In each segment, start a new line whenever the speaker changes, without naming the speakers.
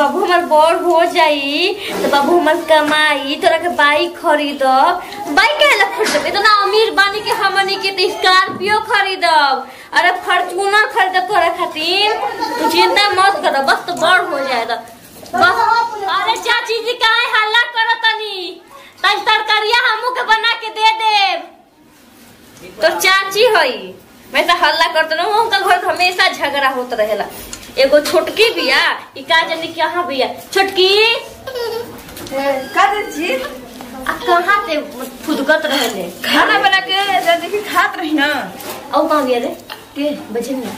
बाबू हमार बड़ हो जाई तो बाबू हमार कमाई तोरा के बाइक खरीदब बाइक काहे ला खरीदब इतना अमीर बानी के हमनी के तो स्कॉर्पियो खरीदब अरे फॉर्च्यूनर खरीदब तोरा खातिर तू चिंता मत कर बस तो बड़ हो जाए तो बस अरे चाची जी काहे हल्ला करत तनी तज तरकारिया हमू के बना के दे देब तो चाची हई मैं तो हल्ला करत न उनका घर में हमेशा झगड़ा होत रहेला एगो छोटकी बिया ई का जाने कहाँ बिया छोटकी
का दे जी
आ कहाँ से फुदकत रहले
खाना बना के जे देखी खात रही ना
औ कहाँ बिया रे के बजे में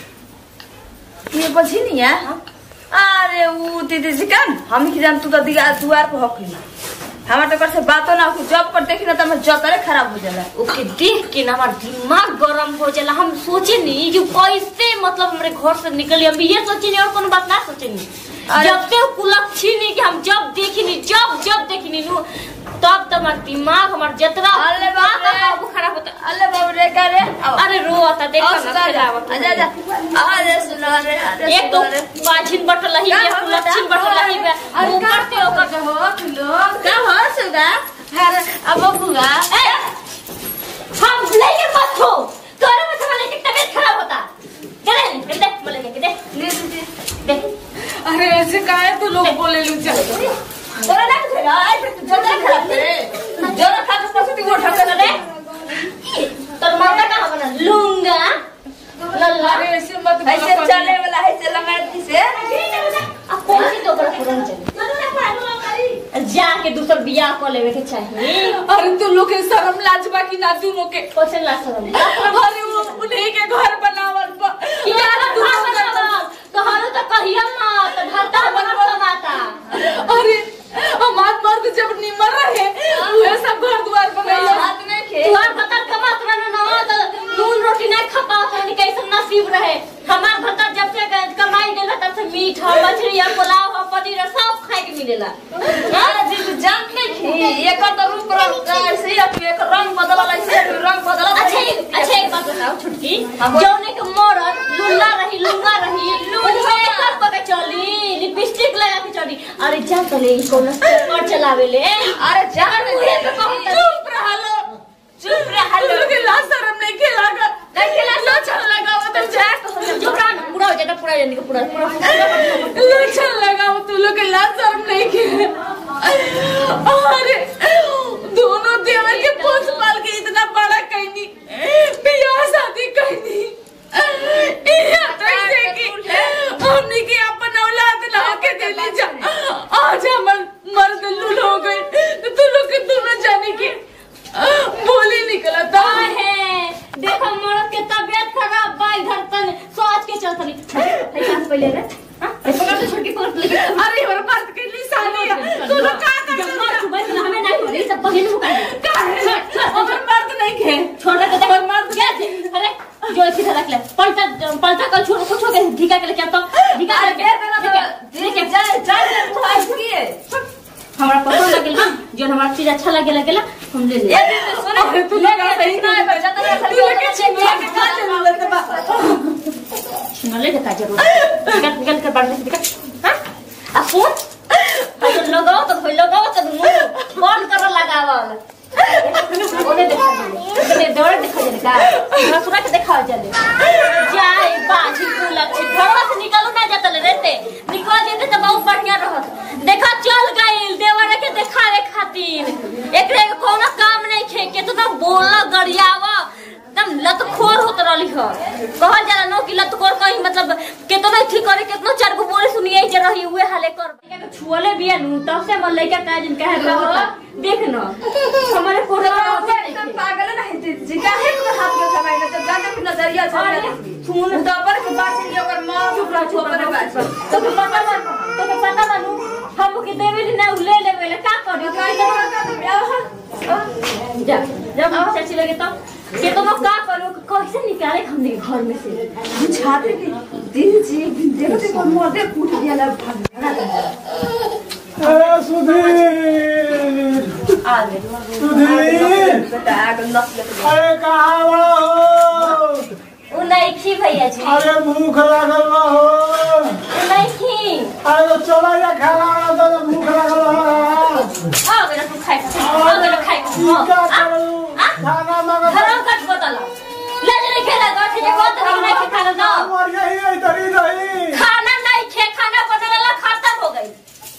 ये बची नहीं है अरे ऊ दीदी जी कन हम की जान तू तो दिगा दुआर पर हकली हमार तो कर से बातो ना हो जब पर देखी ना तो मैं जतरे खराब हो जाला
ओके देख के ना हमार दिमाग गरम हो जाला हम सोचे नहीं कि कैसे मतलब हमारे घर से निकली हम ये सोचे नहीं और कोनो बात ना सोचे नहीं
अरे-
जब से कुलक्षी नहीं कि हम जब देखी नहीं जब जब देखी नहीं नु तब तो हमार दिमाग हमार जतरा
अरे बाप रे।
बाबू खराब होता
अल्ले बाबू रे का रे आओ
अरे रो आता देखो
आओ
ना
सुना रे
खेलावत
आजा आजा अरे सुना रे अरे
एक तो
सुना रे
पाछिन बटल ही है कुलक्षी बटल ही है ऊपर से ओकर
हो लोग का हो सुगा अरे अब बुआ
ए, हम लेके मत हो तोरे में तुम्हारे की तबीयत खराब होता चले दे दे बोले के दे
ले दीदी
दे
अरे ऐसे काहे तू लोग बोले लू चल
तोरा ना कुछ आई फिर तू जल्दी खराब करे जोरा खा के पछती वो ढक
दे तोर माता कहां बना लूंगा लल्ला
अरे ऐसे मत बोलो
ऐसे
कभी।
चले वाला ऐसे लंगाती से
अब कौन सी तो बड़ा पुरान चले जाके दूसर बियाह कर लेवे के चाहिए
अरे तू लोग के शर्म लाज बा कि ना तू लोग के
कैसे ला शर्म
अरे वो उन्हीं के घर बनावल बा
क्या तू तो हालो तो कहिया मत घाटा बना माता
अरे हमार मर्द जब निमर रहे उहे सब घर द्वार बनैले
हाथ में खे
तुहार भतर कमात रहने ना तो नून रोटी नहीं खा पात रहने कैसे नसीब रहे हमार भतर जब से ग- कमाई देला तब से मीट हो मछली हो पुलाव हो पनीर हो सब खाए के मिलेला
अरे जी तू जान नहीं खे एक तो रूप रंग ऐसे ही अब एक रंग बदला ऐसे रंग बदला
अच्छा एक- अच्छा एक बात बताओ छुटकी जौने के मरद लुल्ला रही लुंगा रही लून मेकअप करके चली लिपस्टिक लगा के चली अरे जा तले ई कोनो कर चलावे ले
अरे जान नहीं तो कहूं
चुप रह लो
चुप रह
तू लोग के लाज शर्म नहीं के लागा
नहीं खेला
लो चल लगाओ तो जा
जो पूरा पूरा हो जाता पूरा जाने का पूरा पूरा
लो चल लगाओ तू लोग के लाज शर्म नहीं के अरे दोनों देवर के पोस पाल के इतना बड़ा कहनी बियाह शादी कहनी यहाँ तक से कि हमने के अपन औलाद ला के देली जा आज हमर मर्द लूल हो गए तो तू लोग के दोनों जाने के बोली निकला था
है देखो मरद के तबियत खराब बा इधर तन सोच के चल तनी है कहां से पहले रे हां पकड़ तो छोटी पकड़ ले
अरे हमारे बात के निशानी है तू लोग का कर
जम्मा सुबह से हमें नहीं हो सब पहले मुका
का है हमारे मर्द नहीं खे
छोड़ के देख मर क्या थे? अरे जो इसी तरह रख ले पलटा पलटा कल छोड़ कुछ हो गया ढीका के लेके अब तो ढीका
अरे
के
बेर देना तो
लेके
जाए जाए तू आज की है
हमरा पसंद लगेल ना जो हमारा चीज अच्छा लगे लगेला हम ले ले
ये दीदी सुनो
अरे तू लोग का सही
ना बच्चा तो
तू लोग के चिंता के का जरूरत बा
छिनले के का जरूरत निकल निकल कर बाहर से निकल हां आ फोन तो लगाओ तो खोल लगाओ तो मुंह बंद कर लगावल ओने देखा दे दौड़ देखा जाने का रसुरा के देखा जाने जाए बाजी को लक्ष्य घरवा से निकलू ना जातल रहते निकल जेते तो बहुत बढ़िया रहत देखा चल गइल देवर के देखावे खातिर एकरे के कोनो काम नहीं खे के तो बोला गरियावा एकदम लतखोर होत रहली ह कहल जाला नो कि लतखोर कहीं मतलब केतनो ठीक करे केतनो चार गो बोले सुनिए जे रही हुए हाले कर लइका के छुअले बिया नु तब से मन लइका का जिन कहे रहता देख न हमारे कोरे में होते
एकदम पागल नहीं दीदी जी काहे को हाथ में थमाई ना तो जाने की नजरिया से
अरे, सुन।
तो पर के बात नहीं ओकर मां
चुप रह चुप
ऊपर
रह
बात
तो के पता बा तो के पता बा नु हम के देवे ना ले लेवे ले का करी जा जब चाची लगे तो के तो का करो कैसे निकाले हमने घर में से
छाते की दीदी जी देखते को मोदे फूट गया ला भाग
ए, सुधीर
आ गए
सुधीर
बेटा आगे नस लेके
अरे कहाँ बड़ा हो
उ नहीं खी भैया जी
अरे भूख लागल बा हो
उ नहीं खी
अरे तो चलो या खाना वाला तो भूख लगल है
आ गइल तू खाइ आ गइल खाइ
की का करू खाना मांगा
खराब कट बतल ले ले खेला गो ठीक है बहुत नहीं नहीं खाना दो
मर गई है इधर ही रही
खाना नहीं खे खाना बनला खत्म हो गई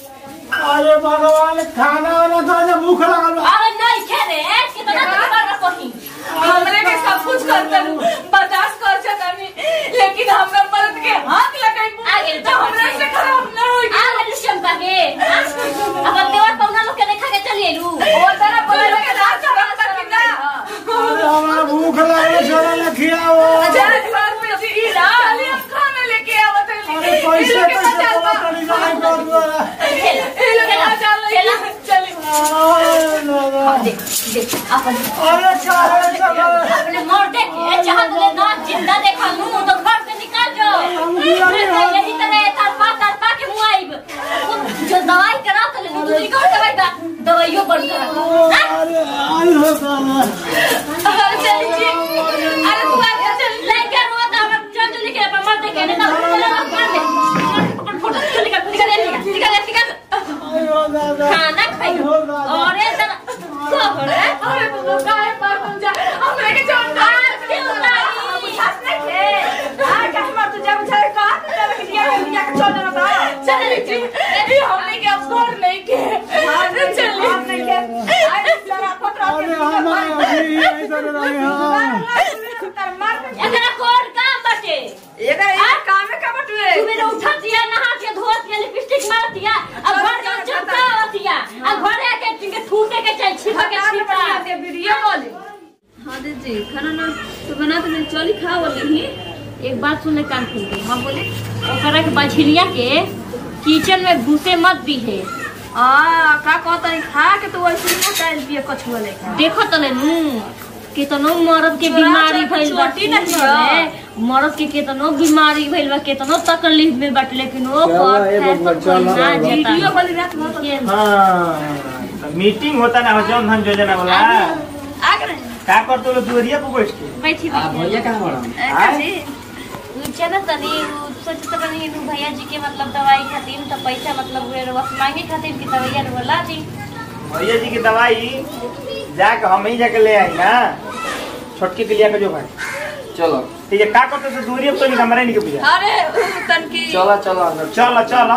अरे भगवान खाना वाला तो आज भूख लगल है
अरे नहीं खे रे कितना तो कर कहीं
हमरे के सब कुछ करता हूँ बर्दाश्त कर सकता नहीं लेकिन हमरा मर्द के हाथ लगाई
आगे
तो हमरा से खराब ना होई
आ गइल शंका के अब देवर पौना लोग के देखा के चलिए लू
ओ तरह बोले के रात खराब तक कि ना
अरे हमारा भूख लगल है चलो ना खिलाओ
हजार बात में जी चलिए हम खाना लेके आवत है
अरे कैसे कैसे बोला तड़ी जाए कर द्वारा
खेला
ए लोग आ चल
खेला
चलिए
अरे दादा
देख देख अपन
अरे क्या है चलो
अपने मोर देखे चाहत ले ना जिंदा देखा लू तो घर से निकाल जाओ यही तरह तरपा तरपा के मुआइब जो दवाई करा तो ले दूसरी कौन दवाई का दवाइयों बंद करा हाँ?
अरे आई हो दादा
अरे चलिए जी अरे तू आ जा चल
लेके रोता हम चल चल के अपन मर देखे नहीं तो चल मार दे पकड़ फोटो चल निकल निकल निकल निकल निकल
आई हो दादा
खाना खाई और ये तना खबर है
अरे तू लोग काहे पर तुम जा हमरे के जोन का
क्यों नहीं
हंसने के आ क्या मार तू जा बुझा का चल के दिया के दिया के चल ना चल जी ये हमने के अब घर नहीं के अरे चल हमने के अरे जरा पत्र
अरे हमारे अभी इधर रहे हैं
एकरा कोड काम बाटे
एकर एक काम है का बटुए
तू मेरे उठा दिया नहा के धो के लिपस्टिक मार दिया अब घर के चुपका दिया अब घर आके टिंगे थूके के चाहिए छिपा के छिपा
के वीडियो बोले
हाँ दीदी खाना ना तो बना तो नहीं चली खा बोली ही
एक बात सुन ले कान खोल के हम बोले ओकरा के बछिलिया के किचन में घुसे मत दी है
आ का कहता है खा के तो वैसे ना काल पिए कछुआ लेखा
देखो तले नू कितनो मर्द के
छोरा
बीमारी
छोरा
भइल बा
छोटी ना
ठीक
हिया।
है मर्द के कितनो बीमारी भइल बा कितनो तकलीफ में बट लेकिन वो
चलो,
कर
ए
है
बबुआ,
तो
चलो,
कोई ना
बाबा।
जेता
वीडियो वाली रात में तो
ये
हाँ
मीटिंग होता ना हो जौन धन योजना वाला
आ गए
का करतो लो दुवरिया पे बैठ के
बैठी बैठी
का जी
नीचे ना तनी उ सोचत बनी उ भैया जी के मतलब दवाई खातिर तो पैसा मतलब वे बस मांगे खातिर की दवाइया बोला दी
भैया जी की दवाई जाके हम ही जाके ले आई ना छोटकी के लिया के जो भाई
चलो
ठीक है का करतो तो दुवरिया पे तो नहीं हमारे नहीं के बुझा
अरे तन की
चला चला अंदर
चल चल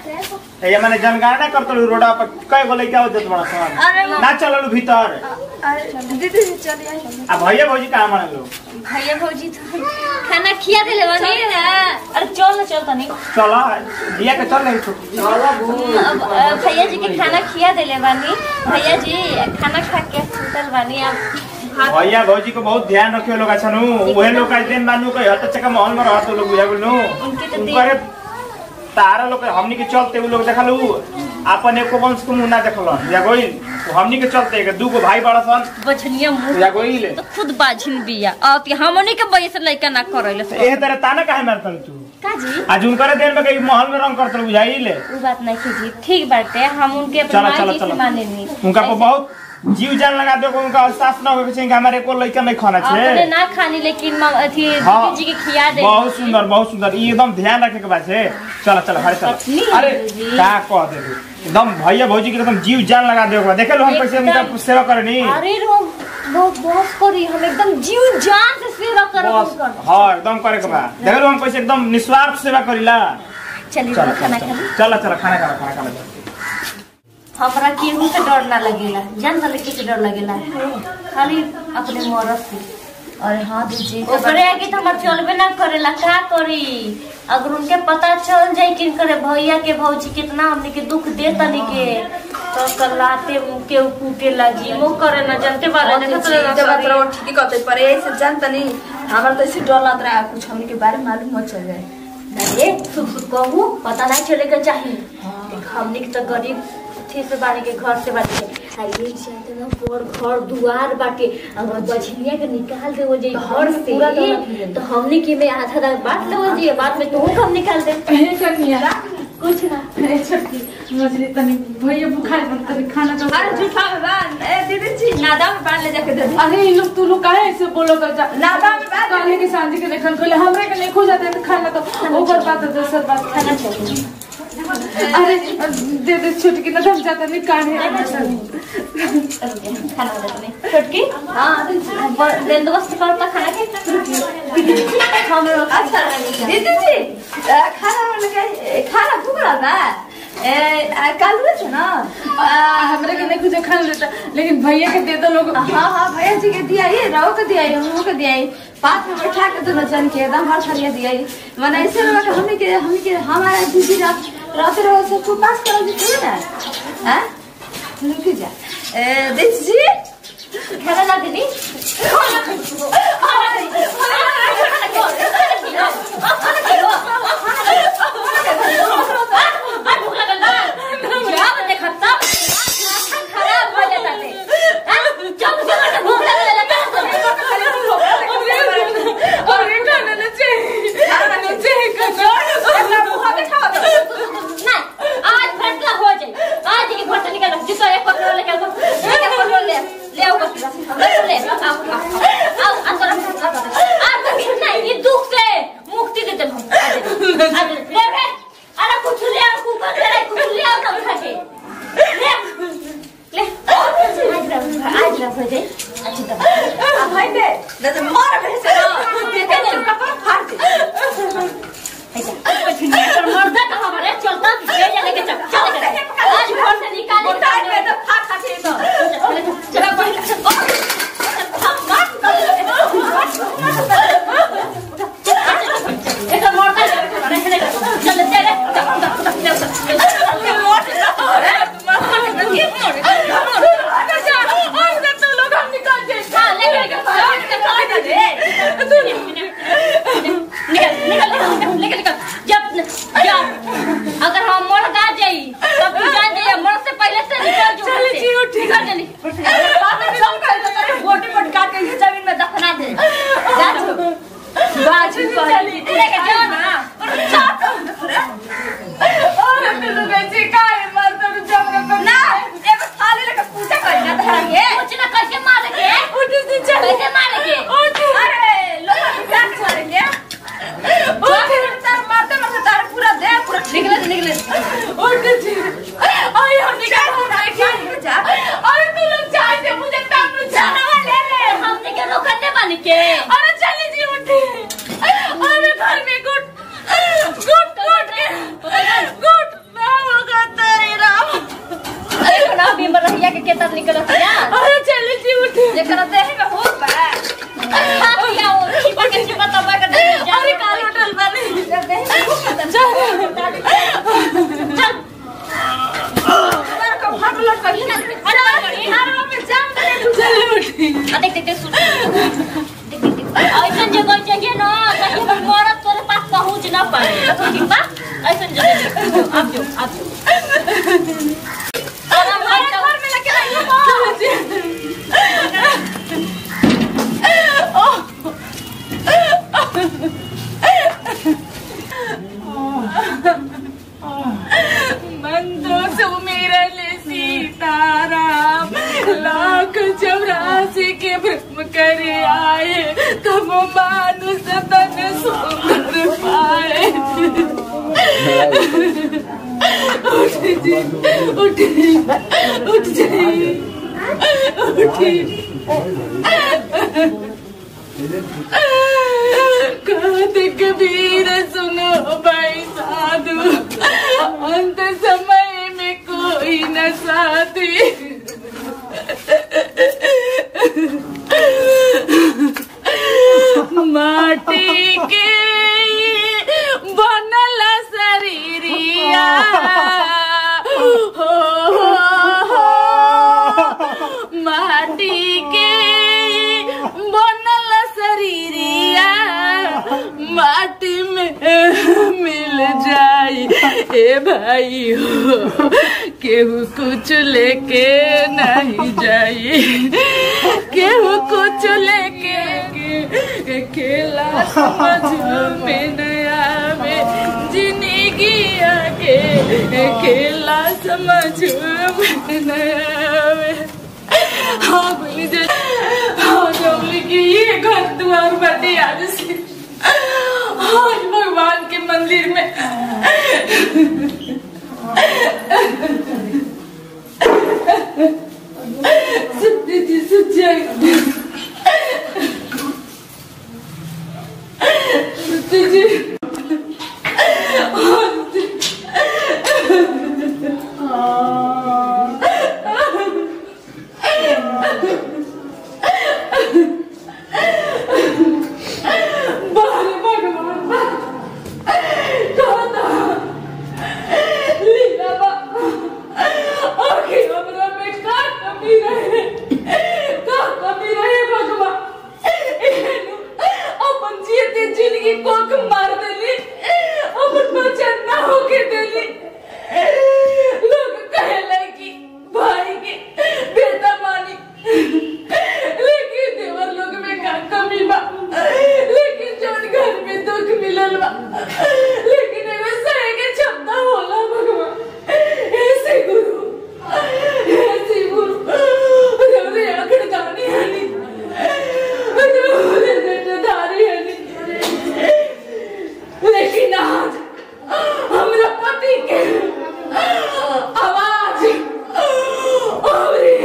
ये मैंने जनगणना करतो लो रोडा पर कई गो लइका होत बड़ा समान
अरे
ना चललू भीतर
अरे दीदी चली आई
आ भैया भौजी कहाँ माने लो
भैया भौजी तो खाना खिया देले बनी ना अरे चल ना चल तनी
चल लिया के चल नहीं छोटकी
अब अ, भैया जी के खाना खिया देले बानी भैया जी खाना खा के सुतल बानी अब
भैया भौजी को बहुत ध्यान रखियो लोग अच्छा नु वहे लोग का दिन बानू कहे हत चका महल में रहत लोग बुझा बोलनु
उनके तो
उनकर तारा लोग हमनी के चलते उ लोग देखलू अपन एको वंश को मुंह ना देखल या गोइल तो हमनी के चलते के दू गो भाई बड़ा सन
बछनिया मुंह
या गोइल
तो खुद बाझिन बिया अब कि हमनी के वजह से लइका ना करैले
एह तरह ताना काहे मारतल तू
का जी
आज उनकर देन में कहीं महल में रंग करतल बुझाइल
वो बात नहीं कीजिए ठीक बाटे हम उनके अपने
चलो,
माँ
चलो,
जी से
चलो।
माने नहीं
उनका को बहुत जीव जान लगा दो उनका एहसास ना होवे चाहिए कि हमारे को लइका नहीं खाना
अपने
चाहिए
ना खानी लेकिन माँ- अथी
हाँ।
दीदी जी के खिया दे
बहुत सुंदर बहुत सुंदर ई एकदम ध्यान रखे के बात है चलो चलो हरे
पत्नी
चलो अरे
जी।
का कह दे तू? एकदम भैया भौजी के एकदम जीव जान लगा दे देखे लो हम कैसे उनका
एकदम।
सेवा करनी
अरे रो बहुत बहुत करी हम एकदम जीव जान से सेवा कर
बस हाँ एकदम करे के बा देखे लो हम कैसे एकदम निस्वार्थ सेवा करीला
चलिए
चलो
खाना
चलो
खा ली
चलो चलो खाना खा खाना खा
हमरा केहू से डर ना लगेला जान तले के से डर लगेला खाली अपने मरद से अरे हाँ दीजिए ओकरे आगे तो हमार चलबे ना करेला का करी अगर उनके पता चल जाई कि करे भैया के भौजी कितना हमने के दुख दे तनी के तो कलाते के कूटे लगी वो करे ना जानते वाला ने
जब मतलब ठीक कहते पर ऐसे जानता नहीं हमारा तो ऐसे डर लग रहा है कुछ हमने के बारे में मालूम मत चल जाए
अरे सुख सुख कहू पता नहीं चलेगा चाहिए देख, हमनी के तो गरीब थी से बाड़ी के घर से बाटे आ ये चाहते ना पर घर दुआर बाटे अगर बछिया के निकाल दे वो जे घर से
पूरा दौलत मिलेला।
तो हमनी के में आधा आधा बांट ले जी बाद में तू कम निकाल दे
ए कनिया
कुछ ना
ए छोटकी मछली तनी भैया बुखार बन तनी खाना तो
अरे झूठा में बांध ए दीदी जी नादा में बांध ले जाके दे दे
अरे ये लोग तू लोग काहे ऐसे बोलो कर जा
नादा में बांध
काले के सांझी के लेखन खोले हमरे के नहीं खो जाते हैं खाना तो ऊपर बात है दूसर बात
खाना चाहिए
अरे दे दे छुटकी ना हम जाता नहीं काढ़े
खाना दे तुम्हें छोटकी हाँ बंदोबस्त करता खाना के हम लोग
अच्छा दीदी जी अ, खाना बनाने खाना भूख रहा था ए अ, कल हुए थे ना
हमरा के नहीं कुछ खा लेता लेकिन भैया के दे दो लोग
हाँ हाँ भैया जी के दिया ये रहो के दिया ये हमको के दिया ये पास में बैठा के दोनों जन के एकदम हर थलिया दिया ये मैंने ऐसे लगा कि हमने के हमने के हमारा दीदी रात रात रहो सबको पास करो जी थी ना हाँ रुक जा ए दीदी जी
खाना ना दीदी
अरे खाना ना चाहिए खाना ना चाहिए खाना
दुख से मुक्ति देते हम ले रे अरे कुछ ले आ कुकर ले रे कुछ ले आ ना उठा के ले ले आज रहा आज रहा हो जाए अच्छी तरह
अब भाई दे दे दे मार मेरे से ना दे दे कपड़ा फाड़ दे
पर मर्दा का हमारे चलता ले जा लेके चल चल आज घर से निकाल
उठा के तो फाड़ खा के तो
चल एक मर्दा चल दे रे हां ले ले निकल निकल निकल निकल जब जब अगर हम मर गा जाई तब तू जान जाइए मर से पहले से निकल जो
चल जी, उठ।
निकल जल्दी
गोटी पर काट के जमीन में दफना दे जा तू बाज
चली लेके जाओ ना
ना एगो थाली लेके पूजा कर ना धरा के
कुछ ना कैसे मार के कैसे मार के
अरे लोग विचार करेंगे ओ फिर तार मारते मारते तार पूरा दे पूरा निकले निकले जा
जानवा ले ले हमने के रोकने बन के देखो ना बीमर रहिया के केतर निकलत है जेकरा देह में हो बा हाथ लिया वो छिपा के छिपा तबा कर दे अरे काल होटल वाले देह में खूब खतरनाक चल
तार को भाग लट कहीं ना
अरे
हार में जाम दे
आ देख देख देख सुन देख देख देख ऐसा जगह चाहिए ना ताकि हम मरद तोरे पास पहुंच ना पाए ठीक बा ऐसा जगह आप जो आप जो अरे भाई घर में लगे रहिए
मंदो सुमिरन सीताराम लाख चौरासी के भ्रम कर आए तब मानुष तन सुंदर पाए उठ जी उठ उठ जी कहत कबीर सुनो भाई साधु अंत समय में कोई न साथी माटी के बनल शरीरिया हो, हो, हो, माटी के बनल शरीरिया माटी में मिल जाई ए भाई हो केहू कुछ लेके नहीं जाई केहू कुछ लेके के खेला समझ में नया में जिंदगी आगे खेला समझ में नया में हाँ बोली जे हाँ बोली कि ये घर द्वार बटे आज से आज भगवान के मंदिर में सत्य जी सच्चाई सत्य जी बारे भगवान कहा था लीला बा आखिर हमरा में का कमी रहे का कमी रहे भगवान एहनु अपन जीते जिंदगी कोक मार देली अपन बचन ना होके देली लोग कहे कि भाई के बेटा मानी लेकिन देवर लोग में का कमी बा लेकिन जौन घर में दुख मिलल बा लेकिन एगो सहे के क्षमता होला भगवान ऐसे गुरु ऐसे गुरु रवरे आखड़ दानी हनी रवरे जटाधारी हनी लेकिन आज हमरा पति के आवाज अरे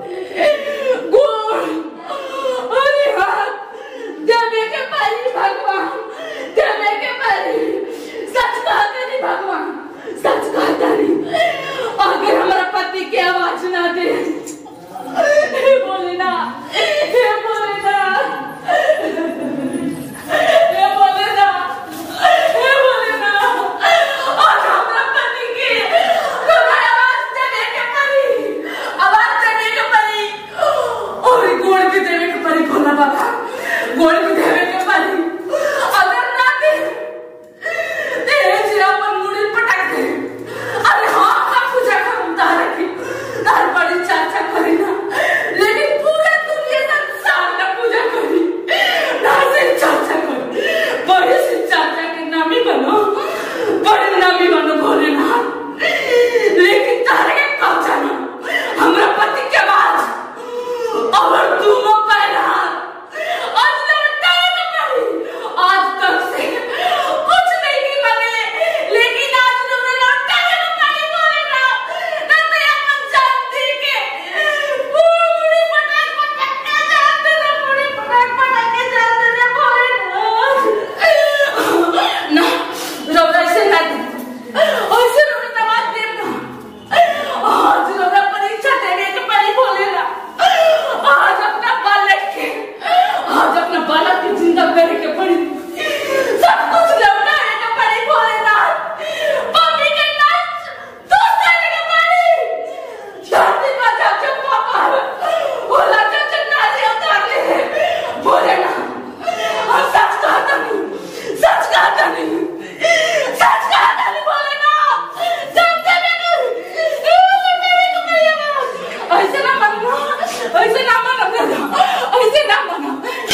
गोड़ अरे हाथ देवे के पारी भगवान देवे के पारी सच कहते नहीं भगवान सच कहता नहीं अगर हमारा पति की आवाज ना दे हे बोले ना हे बोले ना हे बोले ना हे बोले ना और हमारा पति की तुम्हें आवाज देवे के परी आवाज देवे के परी और गोड़ के देवे के परी भोला बाबा गोड़ के देवे के परी अगर ना दे तेरे सिरा पर मुड़ी पटक दे अरे हाँ का पूजा करूं तारे की तार बड़ी चाचा करी ना लेकिन पूरे दुनिया संसार का पूजा करी ना से चाचा करी बड़े से चाचा के नामी बनो बड़े नामी बनो भोलेनाथ लेकिन तारे के कब जाना हमरा पति के बाद और दोनों पैर हाथ आज लौटाए न पड़ी आज तक से कुछ नहीं बने लेकिन आज तुमने लौटाए न पड़ी बोलेगा ना तो अपन जानती के पूरी पटाख पटाख के जानते ना पूरी पटाख पटाख के जानते ना बोलेगा ना रौदा से ना ऐसे रौदा दबाव दे ना आज रौदा परीक्षा देने के पहले बोलेगा आज अपना बालक के आज अपना बालक की जिंदा करने के पड़ी सब कुछ लौटाने के पड़ी भोलेनाथ पापी के नाच तो करने के पड़ी धरती पर जाके पापा भोला चाचा नारी उतार ले भोलेनाथ और सच कहता नहीं सच कहता नहीं सच कहता नहीं भोलेनाथ सच कहता नहीं ऐसे ना मानो ऐसे ना मानो दादा ऐसे ना मानो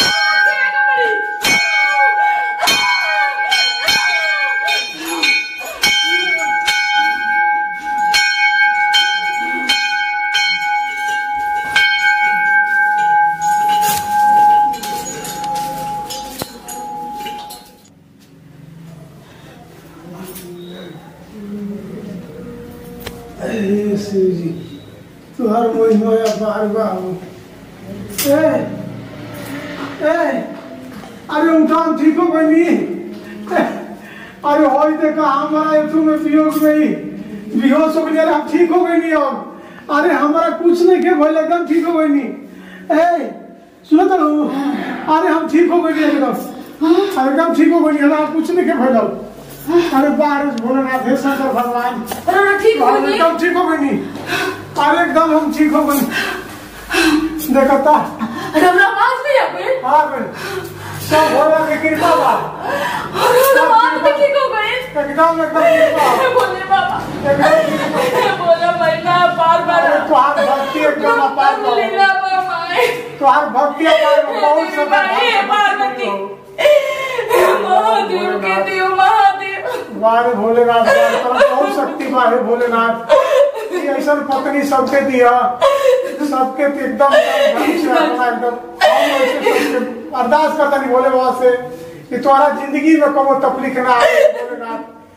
हे शिव जी तुहर महिमा अपार बाबू ए ए अरे उठान ठीक हो गई नी अरे होई देखा हमारा एथु में वियोग में ही बेहोश हो गई हम ठीक हो गई नी अब अरे हमारा कुछ नहीं के भइल एकदम ठीक हो गई नी ए सुनो तो अरे हम ठीक हो गई एकदम अरे एकदम ठीक हो गई हमरा कुछ नहीं के भइल अरे बाहर भोलेनाथ हे शंकर भगवान
अरे ठीक हो
हम
गई
एकदम ठीक हो गई नी अरे एकदम हम ठीक हो गई देखता
अरे हमरा आवाज नहीं आ गई
आ गए सब भोला की कृपा बा
अरे हमरा आवाज भी ठीक हो गई
एकदम एकदम कृपा
हे भोले बाबा
एकदम कृपा
हे भोला महीना बार बार
अरे तुहार भक्ति एकदम अपार बा
लीला बाबा
तुहार भक्ति अपार बा बहुत
हे
समय
हे पार्वती हे महादेव के देव महादेव
बारे भोलेनाथ बारे तरफ बहुत शक्ति बा हे भोलेनाथ ये ऐसा पत्नी सबके दिया सबके ते एकदम धन से अपना एकदम हम ऐसे सबके अरदास करता नहीं भोले बाबा से कि तुम्हारा जिंदगी में कोनो तकलीफ ना आए भोलेनाथ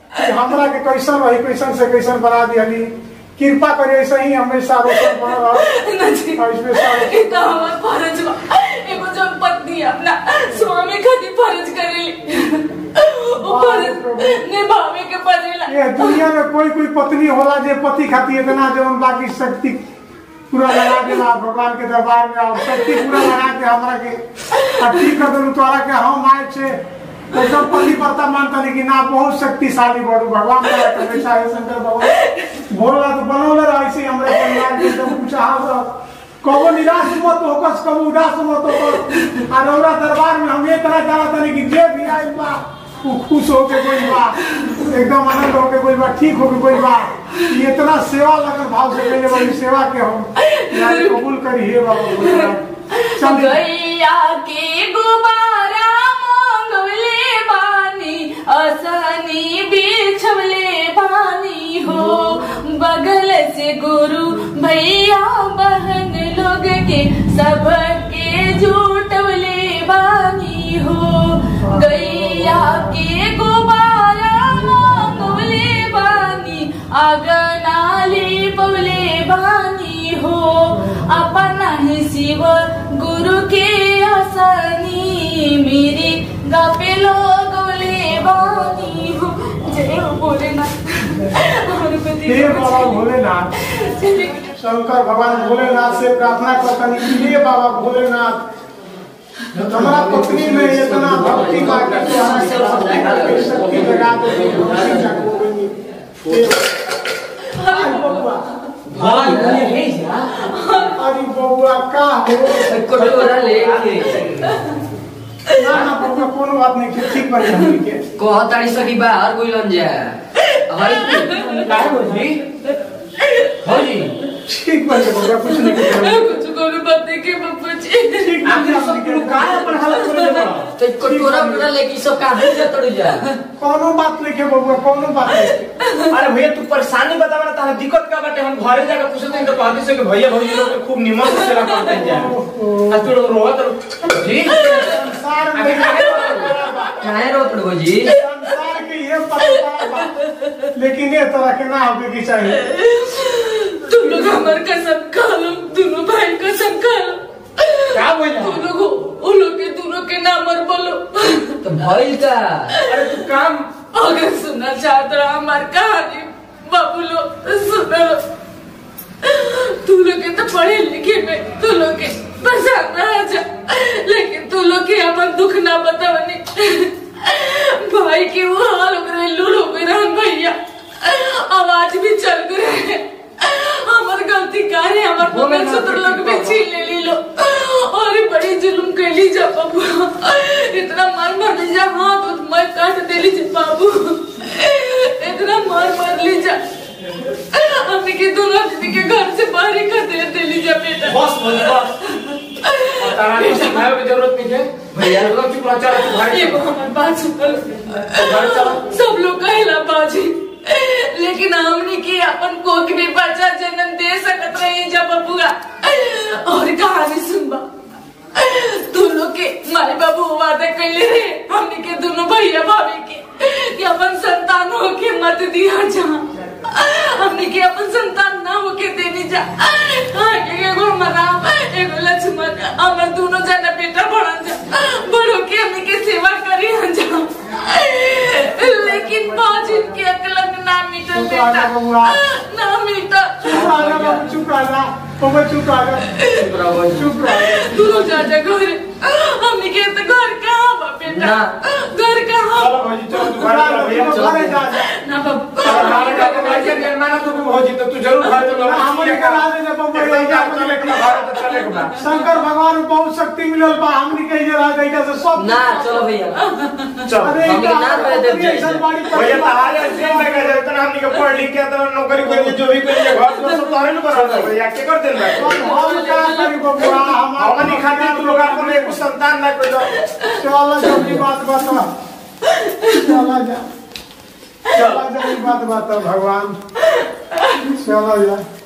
कि हमरा के कैसन रही कैसन से कैसन बना दिहली कृपा करी ऐसे ही हमेशा रोशन बन रहो
ना जी
और इसमें सारे
ये तो हमार फर्ज बा एगो जब पत्नी अपना स्वामी खातिर फर्ज करेली वो फर्ज निभावे के पड़ेला
ये दुनिया में कोई कोई पत्नी होला जे पति खातिर इतना जवन बाकी शक्ति पूरा लगा देला भगवान के दरबार में और शक्ति पूरा लगा के हमरा के आ ठीक कर देलू तोरा के हम आए छे तो सब पति परता मानता नहीं कि ना बहुत शक्तिशाली बड़ू भगवान का हमेशा है शंकर भगवान भोला तो बनौले रहे से हमरे परिवार के सब कुछ हाल कबो निराश मत होकस कबो उदास मत होकस आ रौरा दरबार में हम इतना जानत नहीं कि जे भी आइल बा वो खुश होके कोई बा एकदम आनंद होके कोई बा ठीक होके कोई बा ये इतना सेवा लगन भाव से पहले बड़ी सेवा के हम यार कबूल करी हे बाबा चल
गैया के गुब्बारा मांगवले बानी असनी बिछवले बानी हो बगल से गुरु भैया बहन लोग के सबके झूठवले बानी हो गैया के गुब्बारा मांगवले बानी आगनाली पवले बानी हो अपना ही शिव गुरु के आसनी मेरे गपे लोग ले बानी हो जय हो भोलेनाथ हमारे पति
हे बाबा भोलेनाथ शंकर भगवान भोलेनाथ से प्रार्थना करता नहीं कि हे बाबा भोलेनाथ हमारा पत्नी में इतना भक्ति का कि हमारे शक्ति लगा दे भक्ति का गोविंद अरे बबुआ
भाई ये है जा
अरे बबुआ का हो
कटोरा लेके
ना ना बबुआ कोनो बात नहीं ठीक ठीक बन हमनी के
कहताड़ी सकी बाहर कोई लन जा हई काहे हो जी हो जी
ठीक बन बबुआ कुछ नहीं कर
कुछ को भी बात नहीं की बप्पू जी
ठीक
आपने सब लोग काहे अपन हालत कर देबा तो कटोरा कटोरा लेके सब काहे जा तड़ जा
कोनो बात नहीं के बबुआ कोनो बात नहीं
अरे भैया तू परेशानी बतावा ना तारा दिक्कत का बाटे हम घरे जाके पूछते हैं तो कहते से कि भैया भौजी लोग के खूब निमन से सेवा करते हैं जा आ तू लोग रोवत रहो।
जी
संसार में
काहे रो तड़ जी
संसार के ये परंपरा बा। लेकिन ये तरह के ना होके के चाहिए
तुम लोग हमारे कसम खा लो दोनों भाई कसम खा लो
का बोला
तुम लोग उन लोग के दोनों के नाम और बोलो
तो भइल का
अरे तू काम
अगर सुनना चाहते हो हमारी कहानी बाबू लोग सुनो तू लोग के तो पढ़े लिखे में तू लोग के पसंद ना आ जा लेकिन तू लोग के अपन दुख ना बतावनी भाई के वो हाल हो गए लूल हो गए रहन भैया आवाज भी चल गए हमार गलती का है हमार
बोले
मंगल
ना
सूत्र
बेटी
लोग भी
बाबा।
छीन ले ली लो और ये बड़ी जुल्म कैली जा बाबू इतना मार मार ली जा हाथ उठ मैं काट देली जा बाबू इतना मार मार ली जा हमने के दोनों आदमी के घर से बाहर ही कर दे देली जा बेटा
बस बस बस और तारा को सिखाए की जरूरत नहीं है भैया लोग चुप रह चला तू भाई
ये वो हमारी बात सुन
घर चला
सब लोग कहला बाजी लेकिन हमने की अपन कोक भी बच्चा जन्म दे सकत रही जब बबुआ और कहानी सुनबा तू लोग के मारे बाबू वादा कैले रे हमने के दोनों भैया भाभी के कि अपन संतान हो के मत दिया जा हमने के अपन संतान ना हो के देनी जा आगे एगो हमारा एगो लक्ष्मण हमर दोनों जना बेटा बढ़न जा बड़ो के हमने के सेवा करी हम जा लेकिन बाजिन के अकलंग ना मिटल
चुप रह जा
बेटा
बबुआ।
ना मिटा
चुप रह जा बाबू चुप रह जा बबुआ चुप रह जा
चुप रहो
चुप रह जा
तू जा जा घर हमने के तो घर कहाँ बा बेटा
ना।
घर कहाँ
चलो भौजी चल तू घर चला भैया
चल, घरे जा जा
ना बाबू
हमारे का तो भाई के निर्माण तू भी भौजी तो तू जरूर घर चलो
हमने करा दे जब बबुआ
एकदम
जा
जा चले के घर तो चले के बा
शंकर भगवान में बहुत शक्ति मिलल बा हमने कही जे रह जाइए से सब
ना चलो भैया
चल
अरे
हमने
इनका
ना रह देव जाइए।
ऐसन बाड़ी पर-
भैया तहारे जेल में गए तना हमनी के पढ़ लिख के तो नौकरी करिए जो भी करिए घर तो सब तोरे न बराबर भैया के कर देन बा
हम क्या करी बबुआ हमारा
हमनी खातिर तू लोग अपन एक संतान ना कोई
चल जल्दी बात बता चला जा चला जा ई बात बता भगवान चला जा